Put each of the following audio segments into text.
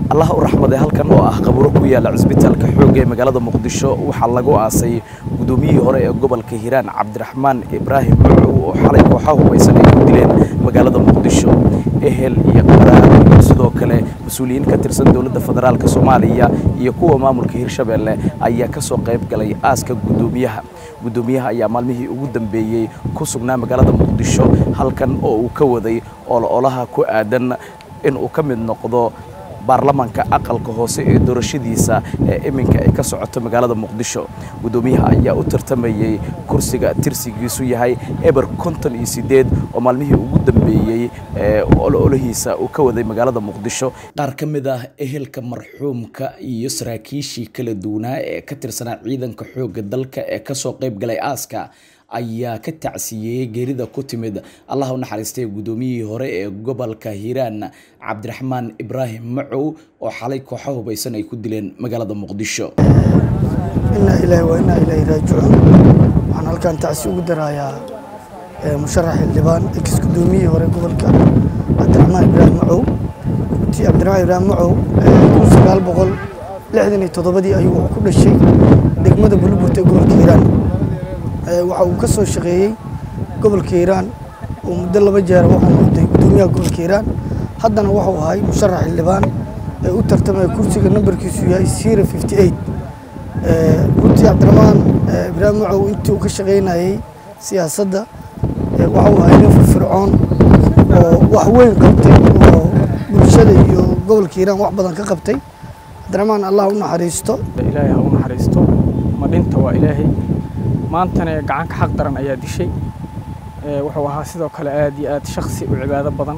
allah u raxmade halkan oo ah qabuuro ku yaala cisbitaalka xoogga ee magaalada muqdisho waxaa lagu aasay gudoomiyihii hore ee gobolka hiiraan cabdiraxmaan ibraahim macow oo xalay kooxaha hubaysan ay ku dileen magaalada muqdisho ehel iyo qaraar iyo sidoo kale mas-uuliyiin ka tirsan dowladda federaalk soomaaliya iyo kuwa maamulka hirshabeelle ayaa ka soo qayb galay aaska gudoomiyaha gudoomiyaha ayaa maalmihii ugu dambeeyey ku sugnaa magaalada muqdisho halkan oo uu ka waday ololaha ku aadan in uu ka mid noqdo baarlamaanka aqalka hoose ee doorashadiisa ee iminka ay ka socoto magaalada muqdisho gudoomiyaha ayaa u tartamayey kursiga tirsigiisu yahay eber konton iyo sideed oo maalmihii ugu dambeeyey ee ololahiisa uu ka waday magaalada muqdisho qaar ka mid ah ehelka marxuumka iyo saraakiishii kala duwanaa ee ka tirsanaa ciidanka xoogga dalka ee kasoo qayb galay aaska ayaa ka tacsiyeeyey geerida ku timid allah u naxariistay gudoomiyihii hore ee gobolka hiiraan cabdiraxmaan ibraahim macow oo xalay kooxo hubaysan ay ku dileen magaalada muqdisho inaa ilaahi waa inaa ilaahi raajicuun waxaan halkan tacsi ugu darayaa musharax xildhibaan ex gudoomiyihii hore gobolka cabdiraxmaan ibraahim macow ti cabdiraxmaan ibraahim macow kun sagaal boqol lixdan iyo toddobadii ayuu ku dhashay degmada buluburt ee gobolka hiiraan waxa uu ka soo shaqeeyey gobolka hiiraan oo muddo laba jeer wuxuu noqday gudoomiyaha gobolka hiiraan haddana wuxuu ahay musharax xildhibaan ee u tartamaya kursiga nambarkiisu yahay sira fifty eight runtii cabdiraxmaan ibraahim macow intii uu ka shaqaynayey siyaasadda waxuu ahay nin firfircoon oo wax weyn qabtay oo bulshada iyo gobolka hiiraan wax badan ka qabtay cabdiraxmaan allah u naxariisto ilaahay ha u naxariisto madhinta waa ilaahay maantana gacanka xaq daran ayaa dishay wuxuu ahaa sidoo kale aad iyo aad shaksi u cibaado badan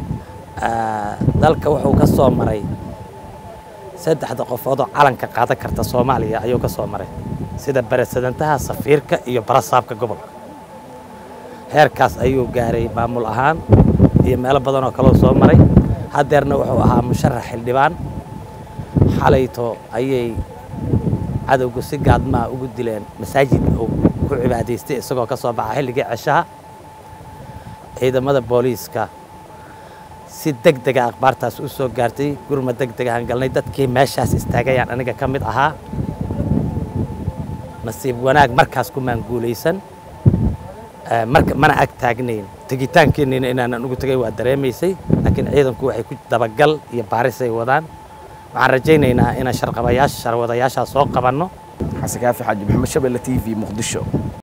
dalka wuxuu ka soo maray saddexda qofoodoo calanka qaadan karta soomaaliya ayuu ka soo maray sida barasadantaha safiirka iyo barasaabka gobolka heerkaas ayuu gaaray maamul ahaan iyo meelo badan oo kaleu soo maray haddeerna wuxuu ahaa musharax xildhibaan xalayto ayay cadowgu si gaadmaha ugu dileen masaajid uu ku cibaadaystay isagoo ka soo baxa xilligii ceshaha ciidamada booliiska si deg dega akhbaartaas u soo gaartay gurma deg degahan galnay dadkii meeshaas istaagayaan aniga ka mid ahaa nasiib wanaag markaas kumaan guulaysan mana ag taagnayn tegitaankeennina inaanan ugu tegay waa dareemaysay laakiin ciidanku waxay ku dabagal iyo baarisay wadaan waxaan rajaynaynaa inaan sharqabayaasha sharwadayaashaa soo qabanno xasan kaafi xaaji maxamed shabelle t v muqdisho